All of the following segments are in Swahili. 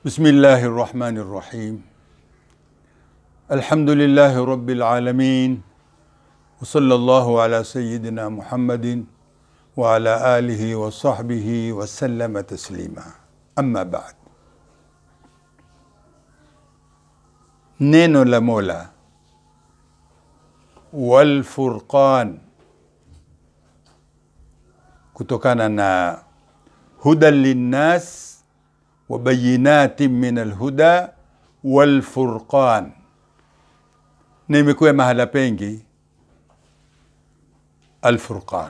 بسم الله الرحمن الرحيم الحمد لله رب العالمين وصلى الله على سيدنا محمد وعلى آله وصحبه وسلم تسليما أما بعد neno la mola walfurqan kutokana na hudan linnas wa bayinatin min alhuda walfurqan na imekuwa mahala pengi alfurqan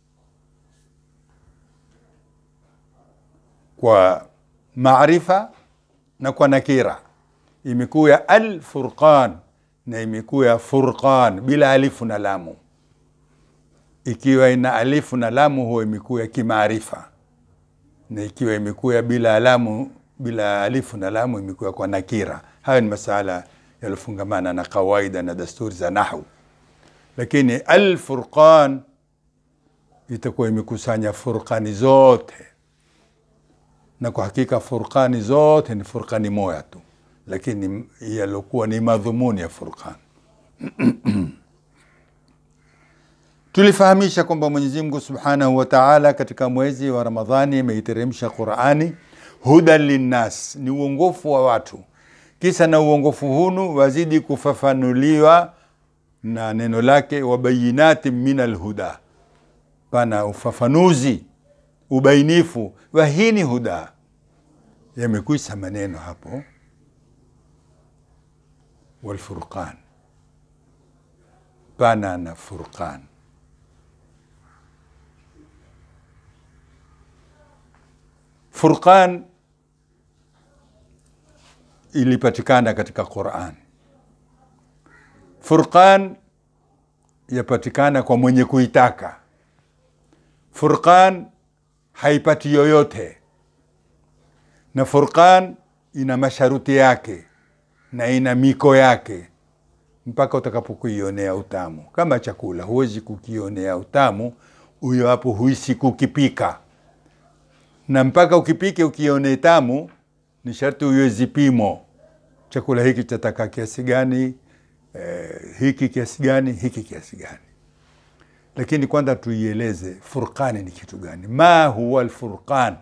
kwa maarifa na kwa nakira imekuya alfurqan na imekuya furqan bila alifu na lamu ikiwa ina alifu na lamu huwa imekuya kimaarifa na ikiwa imekuya bila alamu bila alifu na lamu imekuya kwa nakira hayo ni masala yalofungamana na kawaida na dasturi za nahu lakini alfurqan itakuwa imekusanya furqani zote na kwa hakika furqani zote ni furqani moja tu lakini yalokuwa ni madhumuni ya furqan tulifahamisha kwamba mwenyezi mungu subhanahu wa taala katika mwezi wa ramadhani ameiteremsha qurani hudan linnas ni uongofu wa watu kisa na uongofu hunu wazidi kufafanuliwa na neno lake wabayinati min alhuda pana ufafanuzi ubainifu wa hii ni huda yamekwisha maneno hapo walfurqan pana na furqan furqan ilipatikana katika quran furqan yapatikana kwa mwenye kuitaka furqan haipati yoyote na furqan ina masharuti yake na ina miko yake mpaka utakapokuionea utamu kama chakula huwezi kukionea utamu huyo hapo huisi kukipika na mpaka ukipike ukione tamu ni sharti uwe zipimo chakula hiki chataka kiasi gani eh, hiki kiasi gani hiki kiasi gani lakini kwanza tuieleze furqani ni kitu gani ma huwa lfurqan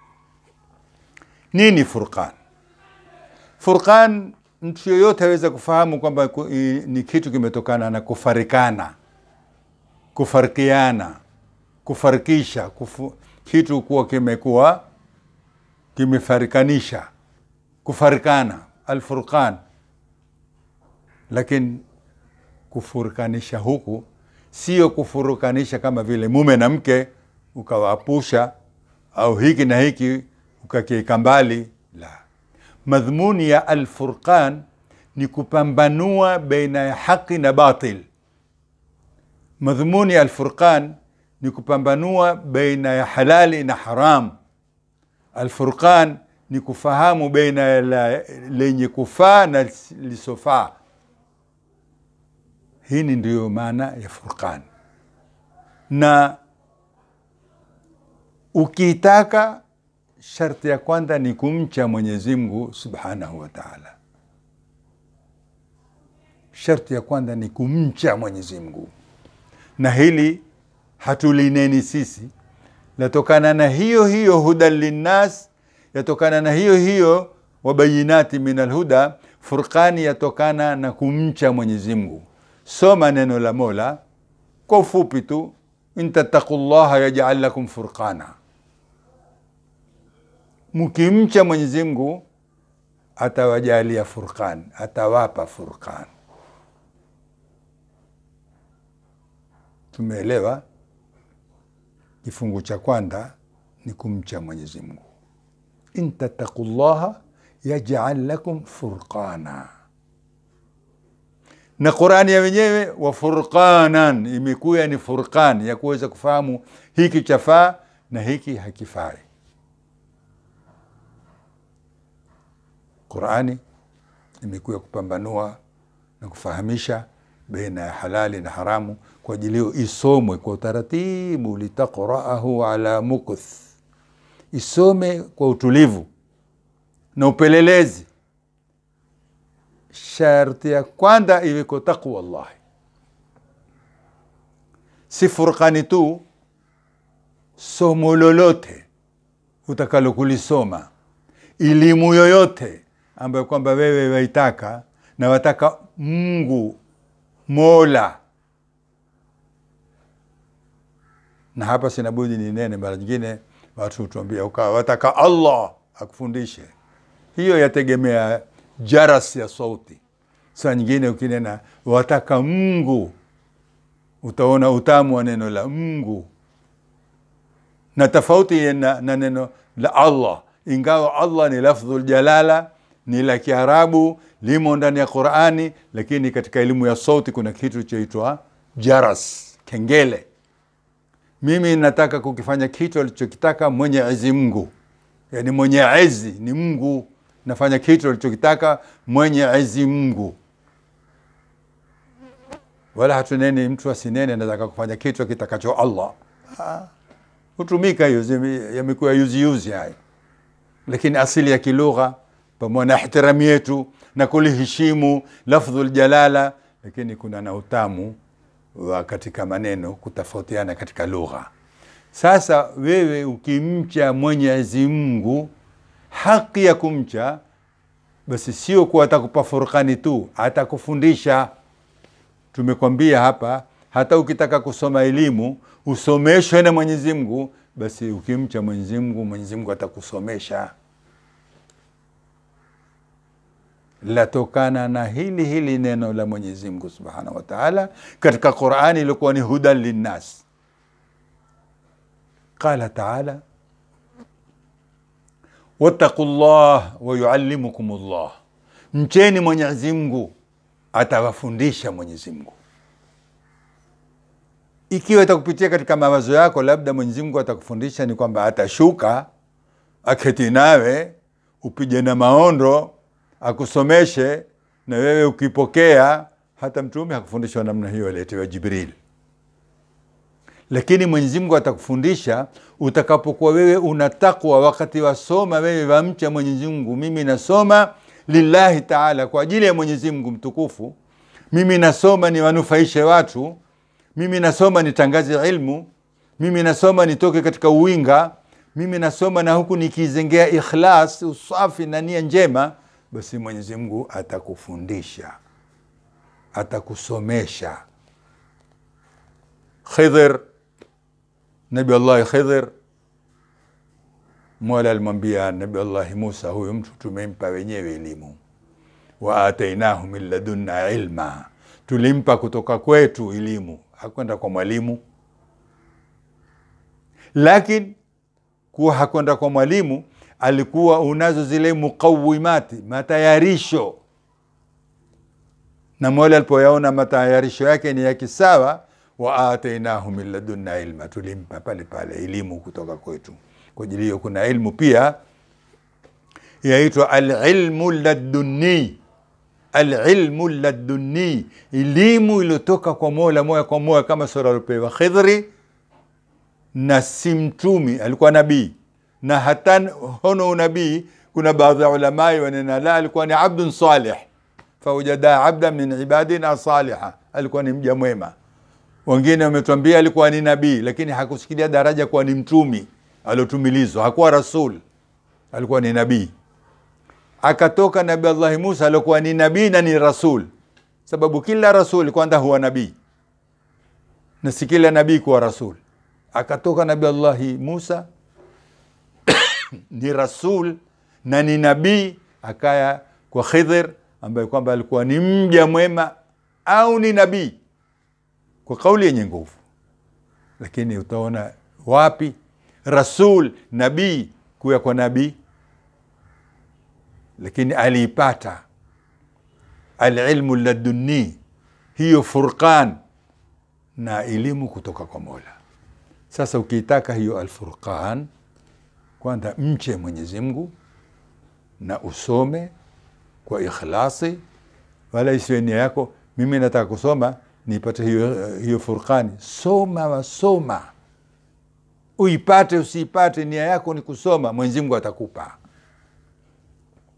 nini furqan furqan mtu yoyote aweza kufahamu kwamba ni kitu kimetokana na kufarikana kufarikiana kufarikisha kufu, kitu kuwa kimekuwa kimefarikanisha kufarikana alfurqan lakini kufurikanisha huku sio kufurukanisha kama vile mume na mke ukawaapusha au hiki na hiki ukakieka mbali la madhmuni ya alfurqan ni kupambanua baina ya haqi na batil madhmuni ya alfurqan ni kupambanua baina ya halali na haram alfurqan ni kufahamu baina ya la, lenye kufaa na lisofaa hii ndiyo maana ya furqan na ukiitaka sharti ya kwanza ni kumcha mwenyezi mungu subhanahu wa taala sharti ya kwanza ni kumcha mwenyezi mungu na hili hatulineni sisi latokana na hiyo hiyo hudan linnas yatokana na hiyo hiyo wabayinati min alhuda furqani yatokana na kumcha mwenyezi mungu soma neno la mola kwa ufupi tu intattaku llaha yajal lakum furqana mkimcha mwenyezi mungu atawajalia furqan atawapa furqan tumeelewa kifungu cha kwanza ni kumcha mwenyezi mungu intattaku llaha yajal lakum furqana na qurani ya wenyewe wa furqanan imekuya ni furqan ya kuweza kufahamu hiki chafaa na hiki hakifai qurani imekuya kupambanua na kufahamisha baina ya halali na haramu kwa ajili hiyo isomwe kwa utaratibu litaqraahu ala mukth isome kwa utulivu na upelelezi sharti ya kwanza iweko taqwa llahi si furqani tu somo lolote utakalo kulisoma elimu yoyote ambayo kwamba wewe waitaka na wataka mungu mola na hapa sinabudi ni nene mara nyingine watu hutuambia ukawa wataka allah akufundishe hiyo yategemea jaras ya sauti saa nyingine ukinena wataka mungu utaona utamu wa neno la mungu na tofauti na, na neno la allah ingawa allah ni lafdhu ljalala ni la kiarabu limo ndani ya qurani lakini katika elimu ya sauti kuna kitu chaitwa jaras kengele mimi nataka kukifanya kitu alichokitaka mwenye ezi mungu yani mwenye ezi ni mungu nafanya kitu alichokitaka mwenye ezi mungu wala hatuneni mtu asinene nataka kufanya kitu kitakacho allah ha. hutumika hiyo yamekuwa yuziuzi haya lakini asili ya kilugha pamoja na ihtirami yetu na kuliheshimu lafdhu ljalala lakini kuna na utamu wa katika maneno kutofautiana katika lugha sasa wewe ukimcha mwenyezi mungu haki ya kumcha basi sio kuwa atakupa furkani tu atakufundisha tumekwambia hapa hata ukitaka kusoma elimu usomeshwe na mwenyezi mungu basi ukimcha mwenyezi mungu mwenyezi mungu atakusomesha latokana na hili hili neno la mwenyezi mungu subhanahu wa taala katika qurani ilikuwa ni hudan linnas qala taala wattaqu llah wayuallimukum llah mcheni mwenyezi mungu atawafundisha mwenyezi mungu ikiwa itakupitia katika mawazo yako labda mwenyezi mungu atakufundisha ni kwamba atashuka aketi nawe upige na maondo akusomeshe na wewe ukipokea hata mtume hakufundishwa namna hiyo aletewa jibril lakini mwenyezi mungu atakufundisha utakapokuwa wewe una takwa wakati wasoma wewe wamcha mwenyezi mungu mimi nasoma lillahi taala kwa ajili ya mwenyezi mungu mtukufu mimi nasoma niwanufaishe watu mimi nasoma nitangaze ilmu mimi nasoma nitoke katika uwinga mimi nasoma na huku nikizengea ikhlas usafi na nia njema basi mwenyezi mungu atakufundisha atakusomesha khidhir nabi allahi khidhir mola alimwambia nabi allahi musa huyu mtu tumempa wenyewe elimu wa atainahu min ladunna ilma tulimpa kutoka kwetu elimu hakwenda kwa mwalimu lakini kuwa hakwenda kwa mwalimu alikuwa unazo zile muqawimati matayarisho na mola alipoyaona matayarisho yake ni ya kisawa wa atainahu min ladunna ilma tulimpa pale pale elimu kutoka kwetu kwa ajili hiyo kuna ilmu pia yaitwa alilmu ladunni alilmu ladunni elimu iliyotoka kwa mola moja kwa moja kama sura aliopewa khidhri na si mtumi alikuwa nabii na hata hono unabii kuna baadhi ya ulamai wanena la alikuwa ni abdun salih faujada abda min ibadina saliha alikuwa ni mja mwema wengine wametwambia alikuwa ni nabii lakini hakusikilia daraja kuwa ni mtumi aliotumilizwa hakuwa rasul alikuwa ni nabii akatoka nabi allahi musa aliokuwa ni nabii na ni rasul sababu kila rasul kwanza huwa nabii na si kila nabii kuwa rasul akatoka nabi allahi musa ni rasul na ni nabii akaya kwa khidhir ambaye kwamba alikuwa ni mja mwema au ni nabii kwa kauli yenye nguvu lakini utaona wapi rasul nabii kuya kwa nabii lakini aliipata alilmu ladunni hiyo furqan na elimu kutoka kwa mola sasa ukiitaka hiyo alfurqan kwanza mche mwenyezi mungu na usome kwa ikhlasi wala isiwe nia yako mimi nataka kusoma nipate hiyo, hiyo furqani soma wasoma uipate usiipate nia yako ni kusoma mwenyezi mungu atakupa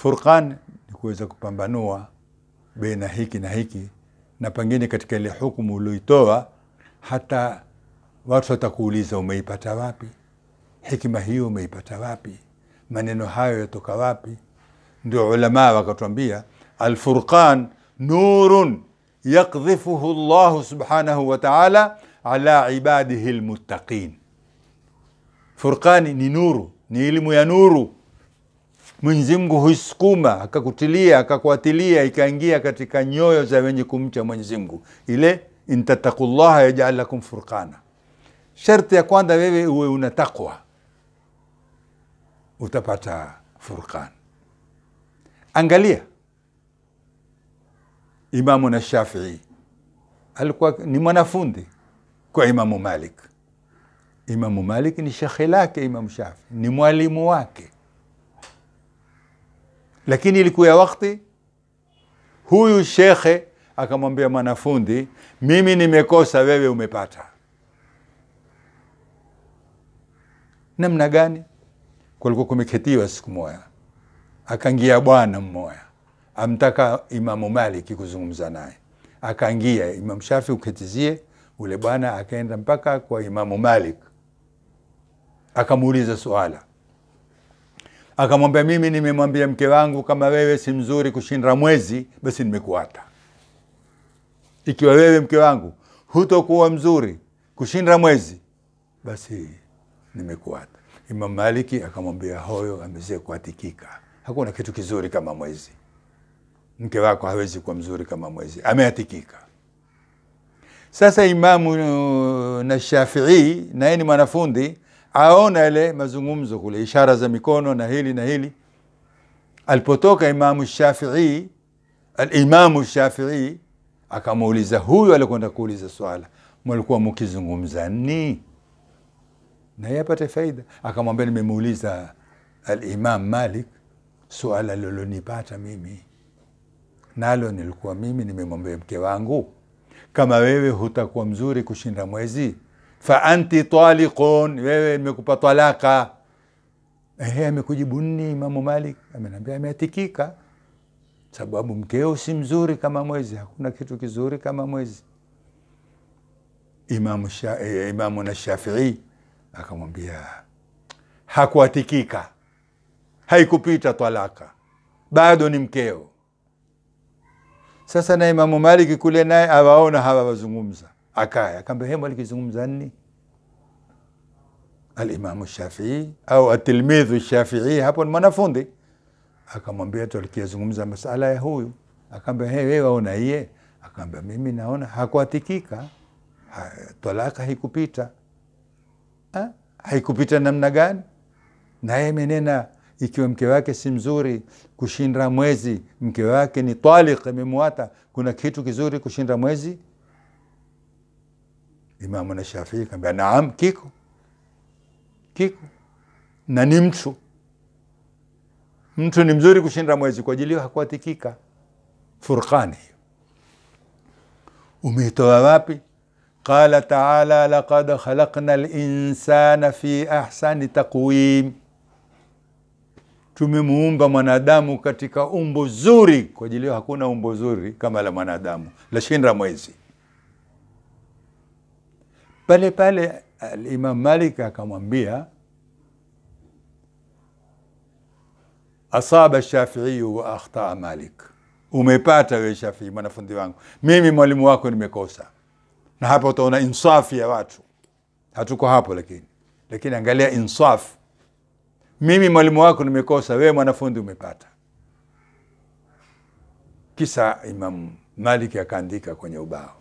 Furqan ni kuweza kupambanua baina hiki na hiki, na pengine katika ile hukumu ulioitoa, hata watu watakuuliza umeipata wapi hikima hiyo, umeipata wapi? maneno hayo yatoka wapi? Ndio ulamaa wakatuambia, alfurqan nurun yakdhifuhu llahu subhanahu wa taala ala ibadihi lmuttaqin. Furqani ni nuru, ni elimu ya nuru. Mwenyezi Mungu huisukuma akakutilia akakuatilia ikaingia katika nyoyo za wenye kumcha Mwenyezi Mungu, ile intattaku llaha yajal lakum furqana. Sharti ya kwanza wewe uwe una takwa, utapata furqan. Angalia Imamu na Shafii alikuwa ni mwanafundi kwa Imamu Malik. Imamu Malik ni shekhe lake, Imamu Shafii ni mwalimu wake, lakini ilikuwa ya wakati huyu shekhe akamwambia mwanafundi, mimi nimekosa, wewe umepata. Namna gani? Kulikuwa kumeketiwa siku moja, akaingia bwana mmoja amtaka Imamu Maliki kuzungumza naye, akaingia Imamu Shafi uketizie ule bwana, akaenda mpaka kwa Imamu Malik akamuuliza suala, akamwambia mimi nimemwambia mke wangu kama wewe si mzuri kushinda mwezi, basi nimekuata. Ikiwa wewe mke wangu hutokuwa mzuri kushinda mwezi, basi nimekuata. Imamu Maliki akamwambia hoyo amezee kuatikika, hakuna kitu kizuri kama mwezi mke wako hawezi kuwa mzuri kama mwezi, ameatikika. Sasa Imamu na Shafii naye ni mwanafundi, aona ile mazungumzo kule, ishara za mikono na hili na hili. Alipotoka Imamu Shafii, Alimamu Shafii akamuuliza huyu alikwenda kuuliza swala, mwalikuwa mukizungumza ni naye apate faida. Akamwambia, nimemuuliza Alimam Malik suala lilonipata mimi nalo nilikuwa mimi nimemwambia mke wangu kama wewe hutakuwa mzuri kushinda mwezi, fa anti taliqun, wewe nimekupa talaka. Ehe, amekujibu nini Imamu Malik? Amenambia ameatikika, sababu mkeo si mzuri kama mwezi. Hakuna kitu kizuri kama mwezi. Imamu, sha, eh, Imamu na Shafii akamwambia hakuatikika, haikupita talaka, bado ni mkeo. Sasa na Imamu Maliki kule naye awaona hawa wazungumza, akaya akaambia hemu alikizungumza nini? Alimamu Shafii au atilmidhu Shafii, hapo ni mwanafundi, akamwambia tulikizungumza masala ya huyu. Akaambia he, wewe waona iye? Akaambia mimi naona hakuatikika, ha, talaka haikupita. Ha? haikupita namna gani? Naye menena ikiwa mke wake si mzuri kushinda mwezi, mke wake ni taliq, amemwata, kuna kitu kizuri kushinda mwezi? Imamu na Shafii kaambia naam, kiko kiko, na ni mtu mtu ni mzuri kushinda mwezi, kwa ajili hiyo hakuatikika. Furqani hiyo umeitoa wapi? Qala taala laqad khalaqna linsana fi ahsani taqwim tumemuumba mwanadamu katika umbo zuri. Kwa ajili hiyo hakuna umbo zuri kama la mwanadamu la shinda mwezi. Pale pale Alimam Malik akamwambia, asaba Shafiiyu wa akhtaa Malik, umepata we Shafii mwanafunzi wangu, mimi mwalimu wako nimekosa. Na hapa utaona insafi ya watu, hatuko hapo lakini, lakini angalia insafu mimi mwalimu wako nimekosa, wewe mwanafunzi umepata. Kisa Imam Maliki akaandika kwenye ubao,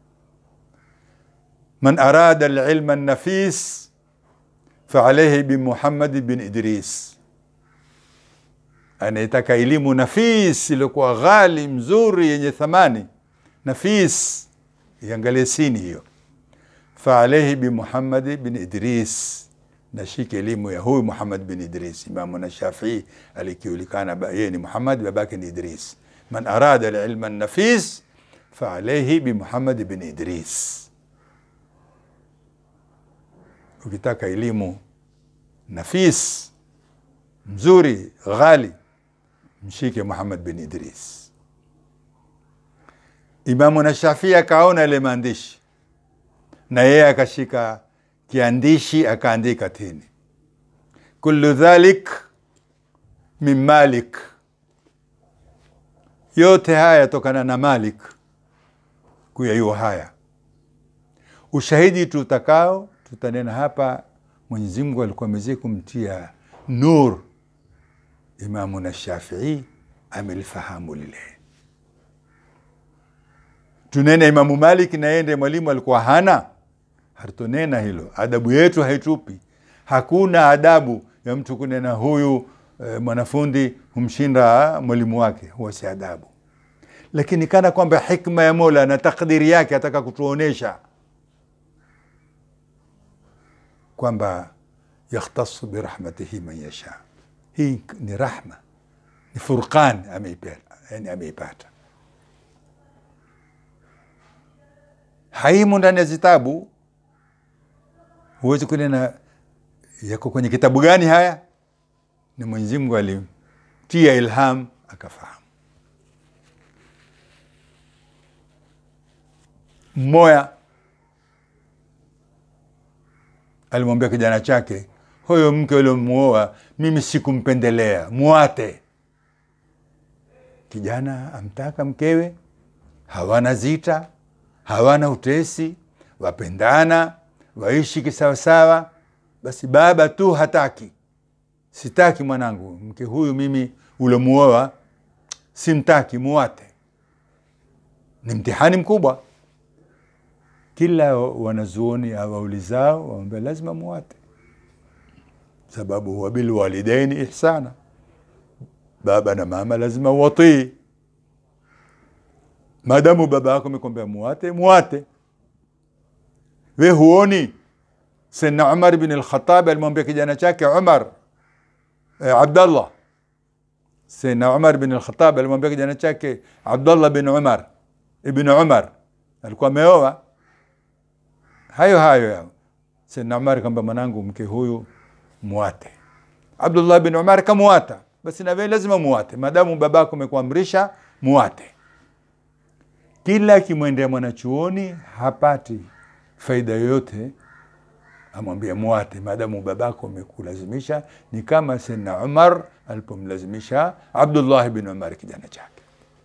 man arada alilma nafis faalaihi bimuhammadi bin Idris, anaitaka elimu nafis iliyokuwa ghali mzuri yenye thamani. Nafis iangalie sini hiyo, faalaihi bimuhammadi bin Idris nashike elimu ya huyu Muhammad bin Idris. Imamu na Shafii alikiulikana yeye ni Muhammad, babake ni Idris. Man arada alilma nafis fa alayhi bi Muhammad bin Idris. Ukitaka elimu nafis mzuri ghali, mshike Muhammad bin Idris. Imamu na Shafii akaona ile maandishi na yeye akashika kiandishi akaandika tini, kullu dhalik min Malik, yote haya yatokana na Malik kuyayua haya. Ushahidi tutakao tutanena hapa, Mwenyezi Mungu alikuwa amezidi kumtia nur Imamu na Shafii amelifahamu lile. Tunene Imamu Malik na yeye ndiye mwalimu alikuwa hana, hatutonena hilo. Adabu yetu haitupi, hakuna adabu ya mtu kunena huyu e, mwanafundi humshinda mwalimu wake, huwa si adabu. Lakini kana kwamba hikma ya Mola na takdiri yake ataka kutuonesha kwamba yakhtasu birahmatihi man yasha hii ni rahma, ni furqan ameipata, yani ameipata. Haimu ndani ya zitabu, huwezi kunena yako kwenye kitabu gani haya. Ni Mwenyezi Mungu alimtia ilham akafahamu. Mmoya alimwambia kijana chake huyo mke uliomuoa mimi sikumpendelea, muate. Kijana amtaka mkewe, hawana zita, hawana utesi, wapendana, waishi kisawasawa. Basi baba tu hataki, sitaki mwanangu, mke huyu mimi uliomuoa simtaki, muate. Ni mtihani mkubwa. Kila wanazuoni awaulizao wawambia lazima muate sababu wabilwalidaini ihsana, baba na mama lazima uwatii. Maadamu baba yako amekwambia muate, muate. We huoni Sayyidina Umar bin al-Khattab alimwambia kijana chake Umar eh, Abdallah. Sayyidina Umar bin al-Khattab alimwambia kijana chake Abdallah bin Umar ibn Umar, alikuwa ameoa hayo hayo yao. Sayyidina Umar kwamba mwanangu, mke huyu muate. Abdullah bin Umar kamuata, basi na wewe lazima muate, maadamu babako amekuamrisha muate. Kila akimwendea mwanachuoni hapati faida yoyote, amwambia muate, maadamu babako amekulazimisha. Ni kama Sayyidina Umar alipomlazimisha Abdullah bin Umar kijana chake.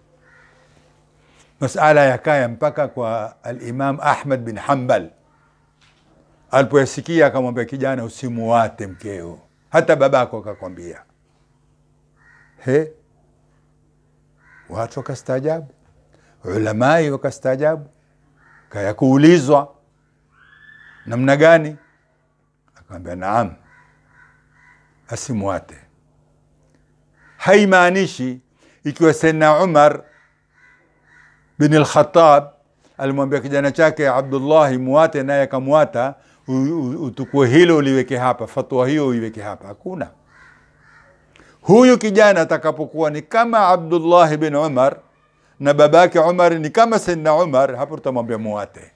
Masala yakaya mpaka kwa Alimam Ahmad bin Hanbal alipoyasikia akamwambia kijana, usimuwate mkeo, hata babako akakwambia. He, watu wakastaajabu, ulamai wakastaajabu, kaya kuulizwa namna gani, akamwambia naam, asimwate. Haimaanishi ikiwa Sayyidina Umar bin al-Khattab alimwambia kijana chake Abdullahi muwate, naye akamwata utukue hilo uliweke hapa, fatwa hiyo uiweke hapa. Hakuna. Huyu kijana atakapokuwa ni kama Abdullahi bin Umar na babake Umar ni kama Sayyidina Umar, hapo tutamwambia muwate.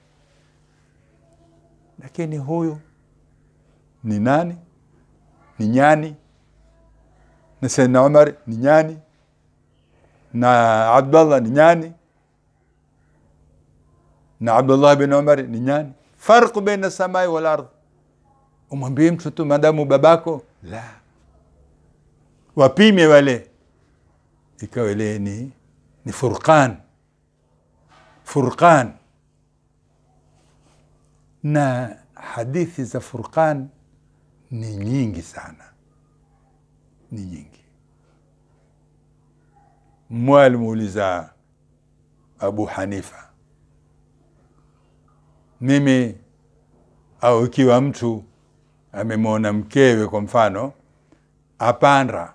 Lakini huyu ni nani? Ni nyani, na Sayyidina Umar ni nyani, na Abdullah ni nyani, na Abdullah bin Umar ni nyani farqu baina samai wal ardh. Umwambie mtu tu madamu babako la wapime wale, ikawa ile ni, ni furqan furqan. Na hadithi za furqan ni nyingi sana, ni nyingi. Mmoja alimuuliza Abu Hanifa mimi au ikiwa mtu amemwona mkewe kwa mfano apanda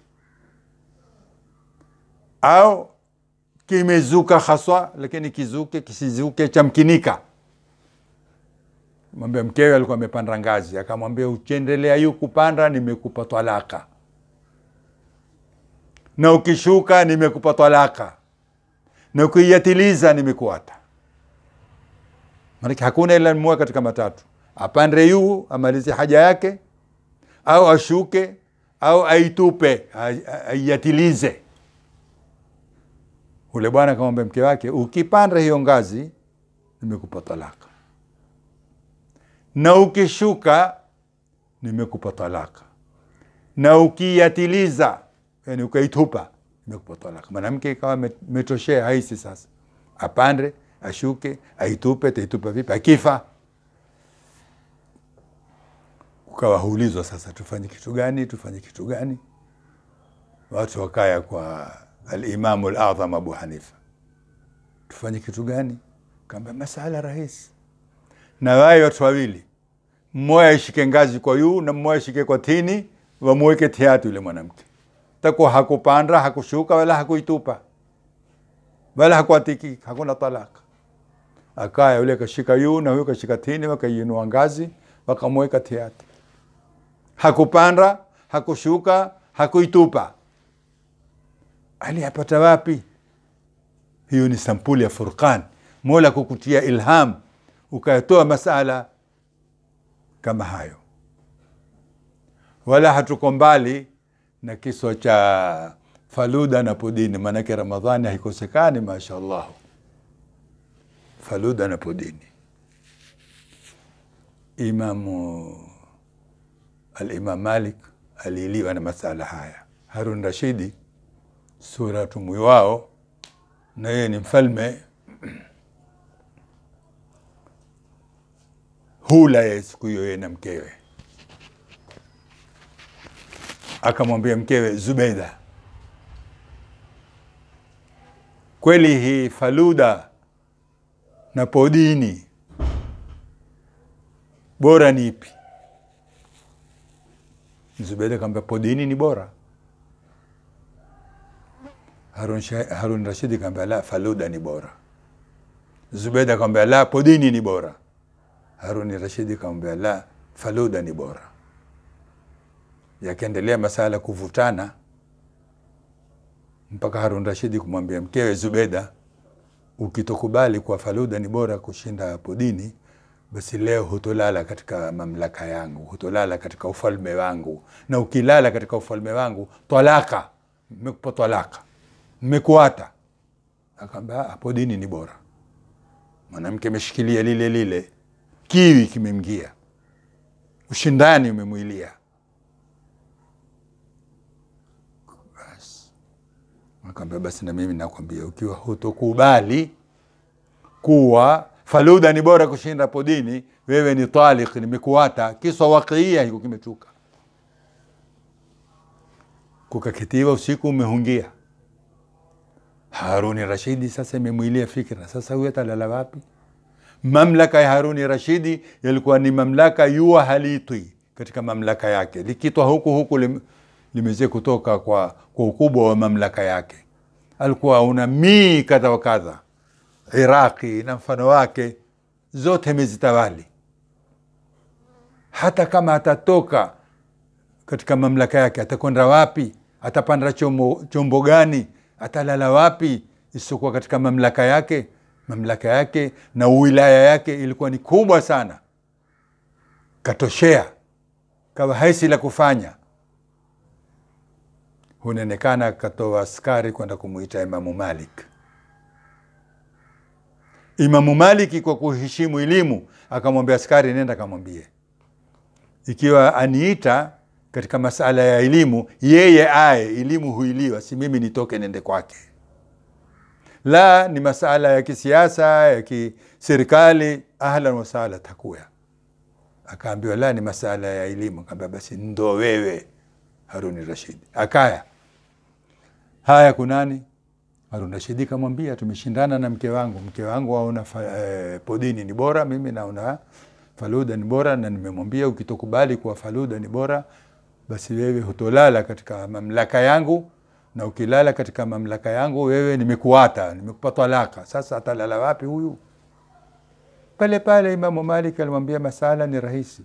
au kimezuka haswa, lakini kizuke kisizuke chamkinika. Mwambia mkewe alikuwa amepanda ngazi, akamwambia ukiendelea yu kupanda nimekupa talaka, na ukishuka nimekupa talaka, na ukiiatiliza nimekuata Maanake hakuna ila mmoja katika matatu: apande yuu amalize haja yake, au ashuke, au aitupe aiatilize. ule bwana akamwambia mke wake ukipanda hiyo ngazi nimekupa talaka na ukishuka nimekupa talaka na ukiiatiliza yani ukaitupa nimekupa talaka mwanamke ikawa metoshea haisi sasa apande ashuke aitupe taitupa vipi akifa ukawa huulizwa sasa tufanye kitu gani tufanye kitu gani watu wakaya kwa alimamu ladham abu hanifa tufanye kitu gani kaambia masala rahisi na waye watu wawili mmoja aishike ngazi kwa yuu na mmoja ashike kwa tini wamweke tiatu yule mwanamke takuwa hakupanda hakushuka wala hakuitupa wala hakuatiki hakuna talaka akaya yule kashika yuu na huyo kashika tini wakaiinua ngazi wakamweka tiatu hakupanda hakushuka hakuitupa aliyapata wapi hiyo ni sampuli ya furqan mola kukutia ilham ukayatoa masala kama hayo wala hatuko mbali na kiswa cha faluda na pudini maanake ramadhani haikosekani mashallah faluda na pudini imamu alimam malik aliiliwa na masala haya harun rashidi suratu mwiwao na yeye ni mfalme hula ye siku hiyo yeye na mkewe akamwambia mkewe zubeida kweli hii faluda na podini bora ni ipi zubeida akamwambia podini ni bora harun, harun rashidi kaambia la faluda ni bora zubeida akamwambia la podini ni bora haruni rashidi kamwambia la faluda ni bora yakiendelea masala kuvutana mpaka harun rashidi kumwambia mkewe zubeda ukitokubali kwa faluda ni bora kushinda podini basi leo hutolala katika mamlaka yangu hutolala katika ufalme wangu na ukilala katika ufalme wangu twalaka mmekupa twalaka mmekuata akaambia podini ni bora mwanamke ameshikilia lile lile kiwi kimemgia ushindani umemwilia basi akaambia basi na mimi nakwambia ukiwa hutokubali kuwa faluda ni bora kushinda podini wewe ni talik nimekuata kiswa wakiia hiko kimechuka kukakitiwa usiku umehungia haruni rashidi sasa imemwilia fikra sasa huyo atalala wapi mamlaka ya haruni rashidi yalikuwa ni mamlaka yua halitwi katika mamlaka yake likitwa huku huku lim, limeze kutoka kwa, kwa ukubwa wa mamlaka yake alikuwa una mii kadha wa kadha iraqi na mfano wake zote mezitawali hata kama atatoka katika mamlaka yake atakwenda wapi atapanda chombo, chombo gani atalala wapi isipokuwa katika mamlaka yake mamlaka yake na wilaya yake ilikuwa ni kubwa sana katoshea kawa haisi la kufanya hunaonekana katoa askari kwenda kumwita imamu malik imamu maliki kwa kuheshimu elimu akamwambia askari nenda akamwambie ikiwa aniita katika masala ya elimu yeye aye elimu huiliwa si mimi nitoke nende kwake la ni masala ya kisiasa ya kiserikali ahlan wasala takuya akaambiwa la ni masala ya elimu akaambia basi ndo wewe haruni rashidi akaya haya kunani harun rashidi kamwambia tumeshindana na mke wangu mke wangu aona eh, podini ni bora mimi naona faluda ni bora na nimemwambia ukitokubali kuwa faluda ni bora basi wewe hutolala katika mamlaka yangu na ukilala katika mamlaka yangu wewe nimekuata nimekupa talaka sasa atalala wapi huyu pale pale imamu malik alimwambia masala ni rahisi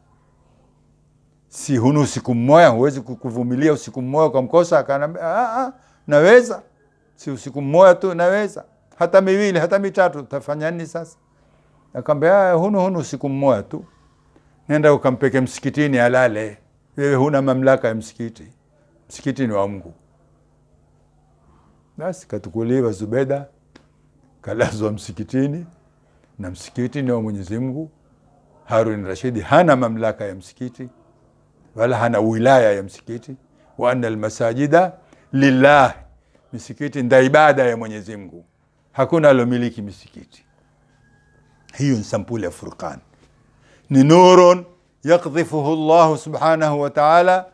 si hunu usiku mmoja huwezi kuvumilia usiku mmoja ukamkosa akanaambia naweza si usiku mmoja tu naweza hata miwili hata mitatu utafanya nini sasa akaambia hunu hunu usiku mmoja tu nenda ukampeke msikitini alale wewe huna mamlaka ya msikiti msikiti ni wa mungu basi katukuliwa zubeda kalazwa msikitini na msikiti ni wa mwenyezi mungu harun rashidi hana mamlaka ya msikiti wala hana wilaya ya msikiti wa anna almasajida lillah misikiti nda ibada ya mwenyezi mungu hakuna alomiliki misikiti hiyo ni sampuli ya furqan ni nurun yakdhifuhu llahu subhanahu wa taala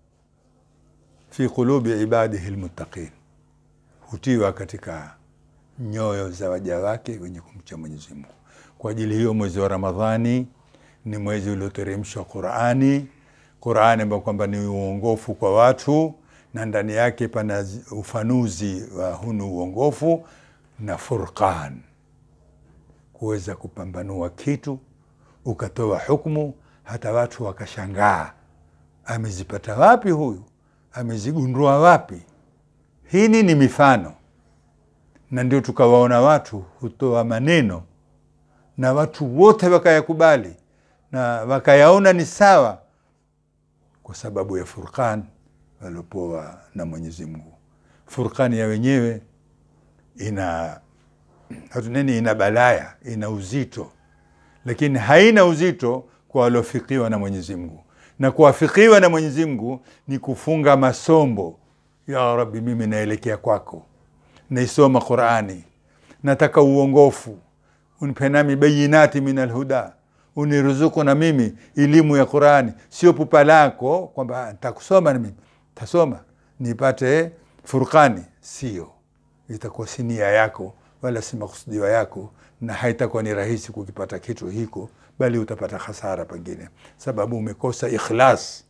fi qulubi ibadihi lmuttaqin hutiwa katika nyoyo za waja wake wenye kumcha mwenyezi mungu kwa ajili hiyo mwezi wa ramadhani ni mwezi ulioteremshwa qurani qurani ambao kwamba ni uongofu kwa watu na ndani yake pana ufanuzi wa hunu uongofu na furqan kuweza kupambanua kitu ukatoa hukmu hata watu wakashangaa amezipata wapi huyu amezigundua wapi hini ni mifano na ndio tukawaona watu hutoa maneno na watu wote wakayakubali na wakayaona ni sawa kwa sababu ya furqan waliopoa na mwenyezi mungu furqani ya wenyewe ina hatuneni ina balaya ina uzito lakini haina uzito kwa waliofikiwa na mwenyezi mungu na kuwafikiwa na mwenyezi mungu ni kufunga masombo ya rabbi mimi naelekea kwako naisoma qurani nataka uongofu unipe nami bayinati min alhuda uniruzuku na mimi elimu ya qurani sio pupa lako kwamba ntakusoma na mimi tasoma nipate furqani sio itakuwa si nia yako wala si makusudiwa yako na haitakuwa ni rahisi kukipata kitu hiko bali utapata hasara pengine sababu umekosa ikhlas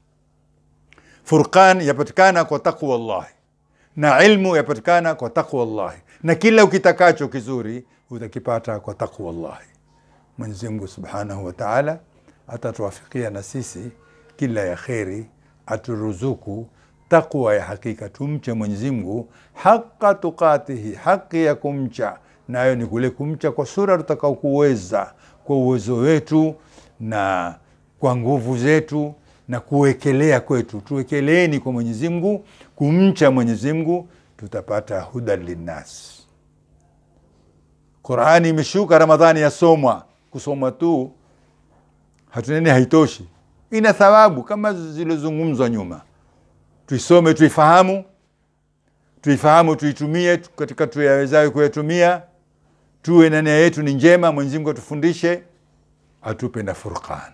furqan yapatikana kwa taqwa llahi na ilmu yapatikana kwa taqwa llahi na kila ukitakacho kizuri utakipata kwa taqwa llahi mwenyezi mungu subhanahu wa taala atatuwafikia na sisi kila ya kheri aturuzuku taqwa ya hakika tumche mwenyezi mungu haqa tukatihi haki ya kumcha nayo ni kule kumcha kwa sura tutakao kuweza kwa uwezo wetu na kwa nguvu zetu na kuwekelea kwetu tuwekeleeni kwa mwenyezi mungu kumcha mwenyezi mungu tutapata hudan linnas qurani imeshuka ramadhani yasomwa kusomwa tu hatunene haitoshi ina thawabu kama zilizozungumzwa nyuma tuisome tuifahamu tuifahamu tuitumie katika tuyawezayo kuyatumia tuwe na nia yetu ni njema mwenyezi mungu atufundishe atupe na furqan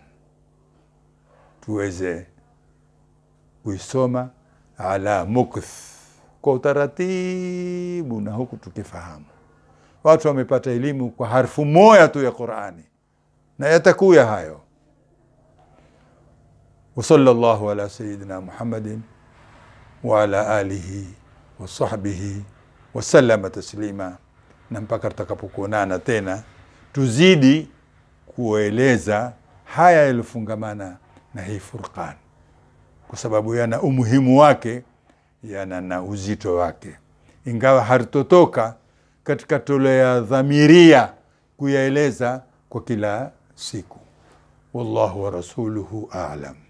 tuweze kuisoma ala mukth kwa utaratibu na huku tukifahamu watu wamepata elimu kwa harfu moja tu ya qurani na yatakuya hayo وصلى الله على سيدنا محمد وعلى آله وصحبه وسلم تسليما na mpaka tutakapokuonana tena tuzidi kueleza haya yaliyofungamana na hii furqan kwa sababu yana umuhimu wake yana na uzito wake ingawa hatutotoka katika tolea dhamiria kuyaeleza kwa kila siku wallahu wa rasuluhu alam